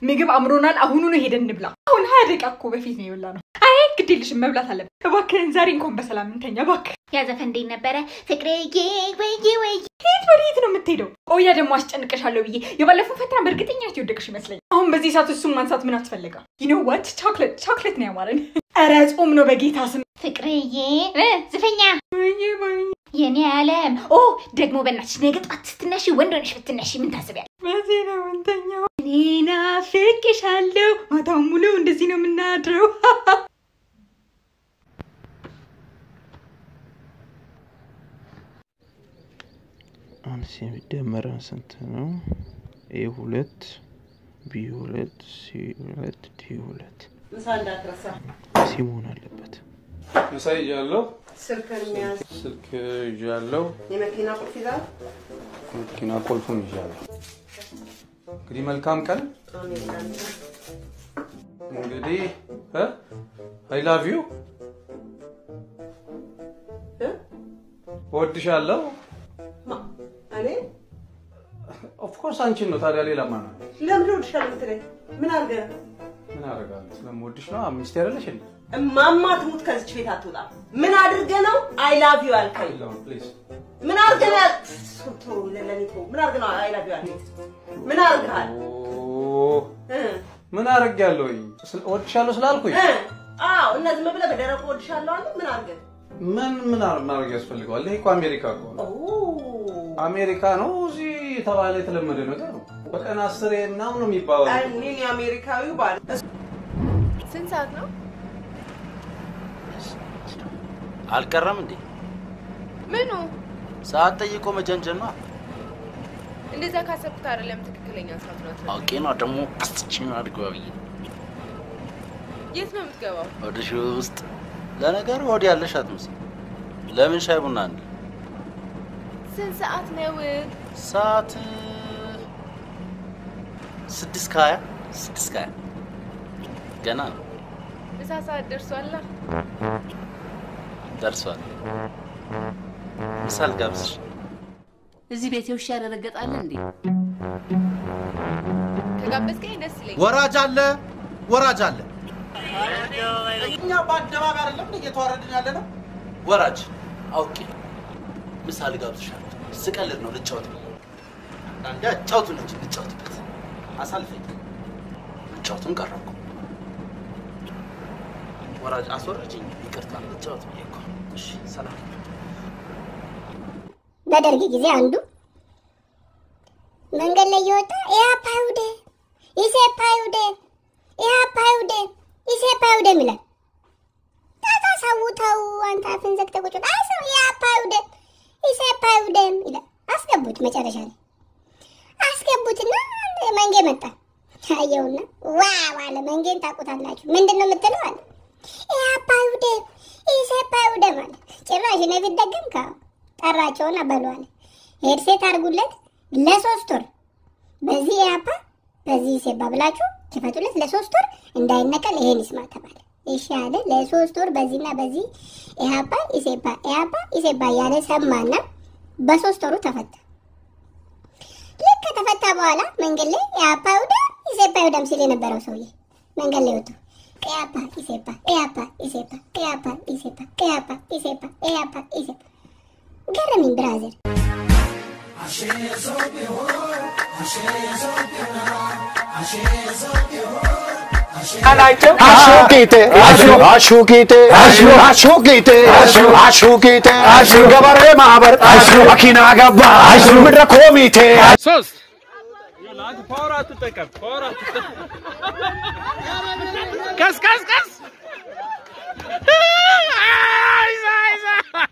ምግብ አምሮናል። አሁኑኑ ሄደን እንብላ። አሁን ሀያ ደቂቃ እኮ በፊት ነው የበላ ነው። አይ ግድ የለሽም መብላት አለብን። እባክህን ዛሬ እንኳን በሰላም እንተኛ እባክህ። ያዘፈ እንዴት ነበረ ፍቅርዬ? ወይ ወይ የት ወዴት ነው የምትሄደው? ኦያ ደግሞ አስጨንቀሻለሁ ብዬ የባለፈው ፈተና በእርግጠኛት የወደቅሽ ይመስለኛል። አሁን በዚህ ሰዓት እሱን ማንሳት ምን አስፈለጋ? ዩኖ ዋት ቻክሌት ቻክሌት ነው ያማረን። ኧረ ጾም ነው በጌታ ስም። ፍቅርዬ እ ዝፈኛ የኔ ዓለም ኦ ደግሞ በእናትሽ ነገ ጧት ስትነሺ ወንድ ሆነሽ ብትነሺ ምን ታስቢያለሽ? በዚህ ነው የምንተኛው። እኔ ናፍቄሻለሁ። ማታውን ሙሉ እንደዚህ ነው የምናድረው። አንድ ሲደመረን ስንት ነው? ኤ ሁለት ቢ ሁለት ሲ ሁለት ዲ ሁለት ምሳ እንዳትረሳ። ሲ መሆን አለበት። ምሳ ይዣለሁ፣ ስልክን የሚያዝ ስልክ ይዣለሁ፣ የመኪና ቁልፍ ይዛል። መኪና ቁልፉን ይዣለሁ። እንግዲህ መልካም ቀን። አሜን ላንተ። እንግዲህ አይ ላቭ ዩ እ? እወድሻለሁ። ማ እኔ ኦፍኮርስ አንቺን ነው። ታዲያ ሌላ ማን አለ? ለምን እወድሻለሁ የምትለኝ? ምን አድርገህ ነው? ምን አደርጋለሁ? ስለምወድሽ ነው። ሚስቴ አይደለሽ እንዴ? እማማ ትሙት ከዚች ቤት አትወጣም። ምን አድርገህ ነው አይ ላቭ ዩ ያልከኝ? የለውም ፕሊዝ። ምን አድርገህ ነው ያል- ተው፣ ለለኔ ተው። ምን አድርገህ ነው አይ ላቭ ዩ ያልከኝ? ምን አድርገሃል? ኦ፣ እ? ምን አደርጋለሁ? ስለ- እወድሻለሁ ስላልኩኝ እ? አዎ እነዚህ መብለህ በደረቁ እወድሻለሁ አለ። ምን አድርገህ ምን ምን አር- ማድረግ ያስፈልገዋል? ይሄ እኮ አሜሪካ እኮ ነው። ኦ አሜሪካ ነው። እዚህ የተባለ የተለመደ ነገር ነው። በቀን አስሬ ምናምን ነው የሚባለው። እኔን የአሜሪካዊው ባል ስንት ሰዓት ነው? አልቀረም እንዴ? ምኑ? ሰዓት ጠይቆ መጀንጀን ነው። እንደዛ ካሰብኩት አይደለም ትክክለኛ ሰዓት ነው። አውቄ ነው ደግሞ ቅስችን አድርገው ብዬ የት ነው የምትገባው? ወደ ሺ ውስጥ ለነገሩ ወዲ ያለሽ አትመስል። ለምን ሻይ ቡና አንድ ስንት ሰዓት ነው? ሰዓት ስድስት ከሀያ ስድስት ከሀያ ገና ነው ምሳ ሰዓት ደርሷላ። ደርሷል። ምሳል ጋብዝሽ እዚህ ቤት ውሻ ያደረገጣል እንዴ? ከጋበዝከኝ ደስ ይለኛል። ወራጅ አለ፣ ወራጅ አለ። እኛ በአደባባይ አይደለም እንደ እየተዋረድን ያለ ነው። ወራጅ አውቄ ምሳል ጋብዝሻለሁ። ስቀልድ ነው ልጫወት ብዬ አንዳንዴ አጫውቱን እንጂ ልጫወትበት አሳልፈኝ። ልጫወቱን ቀረብኩ። ወራጅ አስወረጅኝ። ይቅርታ ልጫወት ብዬ እኮ። እሺ ሰላም በደርግ ጊዜ አንዱ መንገድ ላይ እየወጣ ኢህአፓ ይውደ ኢሴፓ ይውደ ኢህአፓ ይውደ ኢሴፓ ይውደ ይላል። ታታ ሰው ተው አንተ አፍን ዘግተህ ቁጭ በል። አይ ሰው ኢህአፓ ይውደ ኢሴፓ ይውደ ይላል። አስገቡት መጨረሻ ላይ አስገቡትና አንድ መንጌ መጣ። አየውና ዋው አለ። መንጌን ታውቁታላችሁ። ምንድን ነው የምትለው አለ። ኢህአፓ ይውደ ኢሴፓ ይውደ ማለት ጭራሽ እኔ ብትደግም ካው ጠራቸውና በሉ አለ ሄድሴት አድርጉለት ለሶስት ወር በዚህ ኢህአፓ በዚህ ኢሴፓ ብላችሁ ክፈቱለት ለሶስት ወር እንዳይነቀል ይሄን ይስማ ተባለ። እሺ አለ። ለሶስት ወር በዚህና በዚህ ኢህአፓ ኢሴፓ ኢህአፓ ኢሴፓ እያለ ሰማና በሶስት ወሩ ተፈታ። ልክ ከተፈታ በኋላ መንገድ ላይ ኢህአፓ ይውዳ ኢሴፓ ይውዳም ሲል የነበረው ሰውዬ መንገድ ላይ ወጥቶ ኢህአፓ ኢሴፓ ኢህአፓ ኢሴፓ ኢህአፓ ኢሴፓ ኢህአፓ ኢሴፓ ኢህአፓ ኢሴፓ ገረመኝ ብራዘር። አሹቂቴ አሹቂቴ አሹቂቴ አሹቂቴ ገበሬ ማህበር መኪና ገባ ምድረ ኮሚቴ ሶስት ፓወር አትጠቀም፣ ፓወር አትጠቀም። ቀስ ቀስ ቀስ አይዛ አይዛ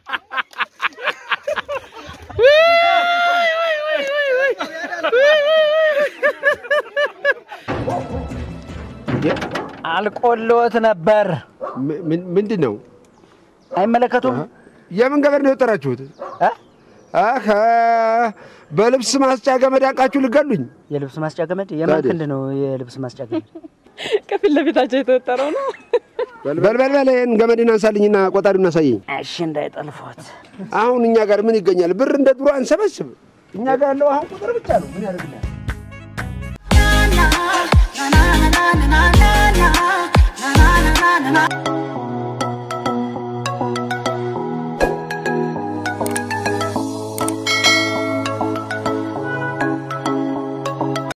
አልቆሎት ነበር። ምንድን ነው? አይመለከቱም? የምን ገመድ ነው የወጠራችሁት? አኸ በልብስ ማስጫ ገመድ አንቃችሁ ልገሉኝ። የልብስ ማስጫ ገመድ የማን ታዲያ? ክንድ ነው? የልብስ ማስጫ ገመድ ከፊት ለፊታቸው የተወጠረው ነው። በልበልበል ይህን ገመድን አንሳልኝና ቆጣሪውን አሳየኝ። እሺ፣ እንዳይጠልፏት። አሁን እኛ ጋር ምን ይገኛል? ብር እንደ ድሮ አንሰበስብ። እኛ ጋር ያለው አሁን ቁጥር ብቻ ነው። ምን ያደርግልናል?